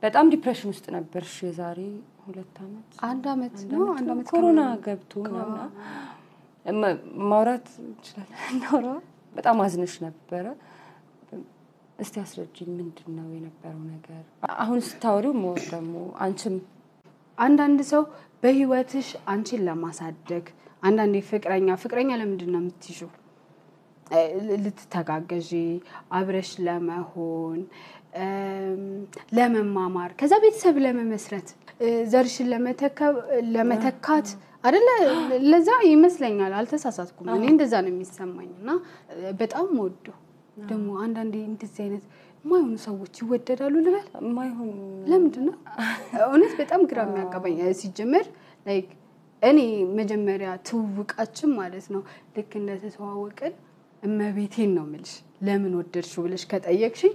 በጣም ዲፕሬሽን ውስጥ ነበርሽ የዛሬ ሁለት ዓመት አንድ ዓመት አንድ ነው ዓመት አንድ ነው። ዓመት ኮሮና ከምናምን። ገብቶ ምናምን እማ- ማውራት እንችላለን እናውራ። በጣም አዝነሽ ነበረ። እስቲ አስረጅኝ፣ ምንድን ነው የነበረው ነገር? አሁን ስታወሪው ሞር ደግሞ አንቺም አንዳንድ ሰው በህይወትሽ አንቺን ለማሳደግ አንዳንዴ ፍቅረኛ ፍቅረኛ ለምንድን ነው የምትይዡ? እ፣ ልትተጋገዢ አብረሽ ለመሆን እም፣ ለመማማር ከዛ ቤተሰብ ለመመስረት እ፣ ዘርሽን ለመተከ- ለመተካት አደለ? ለዛ ይመስለኛል። አልተሳሳትኩም። እኔ እንደዛ ነው የሚሰማኝ እና እ፣ በጣም ወዶ ደግሞ አንዳንዴ እንደዚህ አይነት የማይሆኑ ሰዎች ይወደዳሉ ልበል የማይሆን ለምንድን ነው እውነት በጣም ግራ የሚያጋባኝ ሲጀምር ላይክ እኔ መጀመሪያ ትውውቃችን ማለት ነው ልክ እንደተተዋወቅን እመቤቴን ነው የምልሽ ለምን ወደድሽው ብለሽ ከጠየቅሽኝ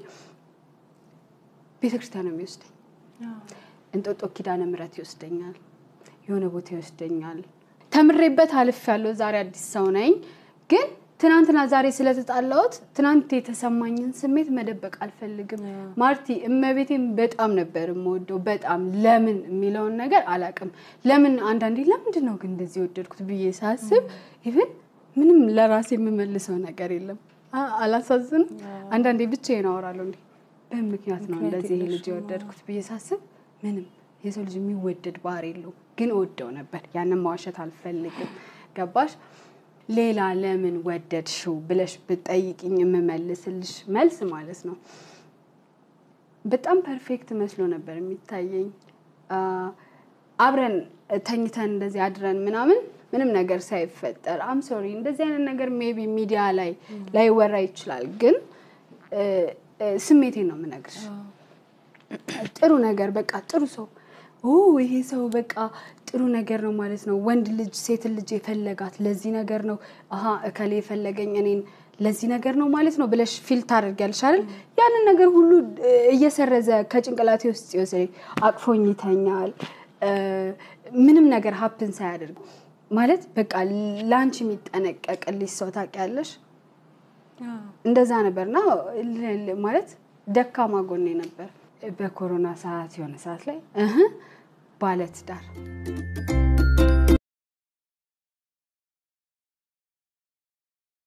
ቤተክርስቲያን ነው የሚወስደኝ እንጦጦ ኪዳነ ምሕረት ይወስደኛል የሆነ ቦታ ይወስደኛል ተምሬበት አልፍ ያለው ዛሬ አዲስ ሰው ነኝ ግን ትናንትና ዛሬ ስለተጣላሁት ትናንት የተሰማኝን ስሜት መደበቅ አልፈልግም ማርቲ እመቤቴን በጣም ነበር የምወደው በጣም ለምን የሚለውን ነገር አላውቅም ለምን አንዳንዴ ለምንድን ነው ግን እንደዚህ የወደድኩት ብዬ ሳስብ ኢቭን ምንም ለራሴ የምመልሰው ነገር የለም አ- አላሳዝንም አንዳንዴ ብቻዬን አወራለሁ እንዴ በምን ምክንያት ነው ምክንያት እንደዚህ ይሄ ልጅ የለሽም። የወደድኩት ብዬ ሳስብ ምንም የሰው ልጅ የሚወደድ ባህሪ የለው ግን እወደው ነበር ያንን ማዋሸት አልፈልግም ገባሽ ሌላ ለምን ወደድሽው ብለሽ ብጠይቅኝ የምመልስልሽ መልስ ማለት ነው በጣም ፐርፌክት መስሎ ነበር የሚታየኝ አ፣ አብረን ተኝተን እንደዚህ አድረን ምናምን ምንም ነገር ሳይፈጠር አም ሶሪ እንደዚህ አይነት ነገር ሜቢ ሚዲያ ላይ ላይወራ ይችላል ግን እ፣ እ፣ ስሜቴን ነው የምነግርሽ ጥሩ ነገር በቃ ጥሩ ሰው ኦ ይሄ ሰው በቃ ጥሩ ነገር ነው ማለት ነው። ወንድ ልጅ ሴትን ልጅ የፈለጋት ለዚህ ነገር ነው። አሀ እከሌ የፈለገኝ እኔን ለዚህ ነገር ነው ማለት ነው ብለሽ ፊል ታደርጊያለሽ አይደል? ያንን ነገር ሁሉ እ፣ እየሰረዘ ከጭንቅላቴ ውስጥ ይወስደኝ። አቅፎኝ ይተኛል። እ፣ ምንም ነገር ሀፕን ሳያደርግ ማለት በቃ ለአንቺ የሚጠነቀቅልሽ ሰው ታውቂያለሽ። እንደዛ ነበርና ል- ል- ማለት ደካማ ጎኔ ነበር። በኮሮና ሰዓት የሆነ ሰዓት ላይ እህ ባለትዳር